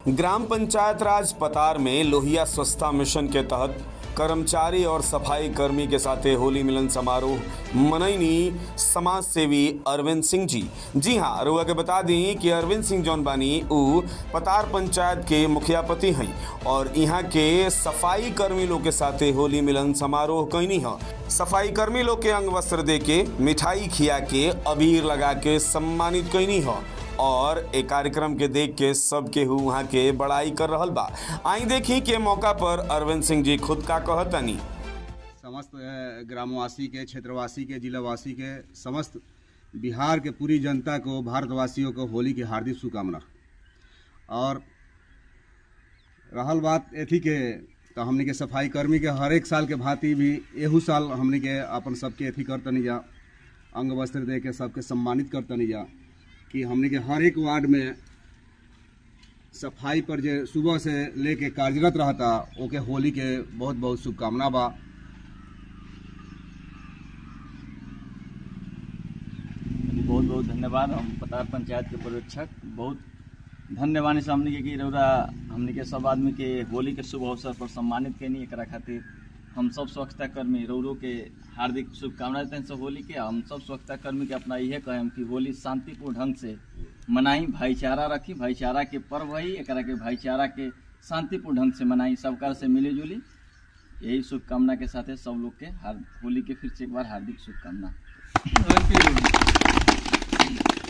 gram panchayat राज पतार में लोहिया स्वच्छता मिशन के तहत कर्मचारी और सफाई कर्मी के साथे होली मिलन समारोह मनैनी समाज सेवी अरविंद सिंह जी जी हाँ रुआ के बता दी कि अरविंद सिंह जौन बानी उ पतार पंचायत के मुखिया पति हैं और यहाँ के सफाई कर्मी लोग के साथे होली मिलन समारोह कैनी है सफाई कर्मी लोग के अंग वस्त्र दे के मिठाई खिया के अबीर लगा के सम्मानित कैनी है और एक कार्यक्रम के देख के सब केहू वहाँ के बड़ाई कर रहल बा आई देखी के मौका पर अरविंद सिंह जी खुद का कहतनी समस्त अ, ग्रामवासी के क्षेत्रवासी के जिलावासी के समस्त बिहार के पूरी जनता को भारतवासियों को होली की हार्दिक शुभकामना और रहल बात एथी के तो हमने के सफाई कर्मी के हर एक साल के भांति भी एहू साल हमने के अपन सबके एथी करतनी जा अंग वस्त्र दे के सबके सम्मानित करतनी जा कि हमने के हर एक वार्ड में सफाई पर जे सुबह से लेके कार्यरत रहता ओके होली के बहुत बहुत शुभकामना बा बहुत बहुत धन्यवाद हम पतार पंचायत के पर्यवेक्षक बहुत धन्यवाद से हमने के कि रौरा हमने के सब आदमी के होली के शुभ अवसर पर सम्मानित कैनी एकरा खातिर हम सब स्वच्छता कर्मी रौरो के हार्दिक शुभकामनाएं देते हैं सब होली के हम सब स्वच्छता कर्मी के अपना इहे कहें कि होली शांतिपूर्ण ढंग से मनाई भाईचारा रखी भाईचारा के पर्व है एकरा के भाईचारा के शांतिपूर्ण ढंग से मनाई सबका से मिली जुली यही शुभकामना के साथ सब लोग के हार होली के फिर से एक बार हार्दिक शुभकामना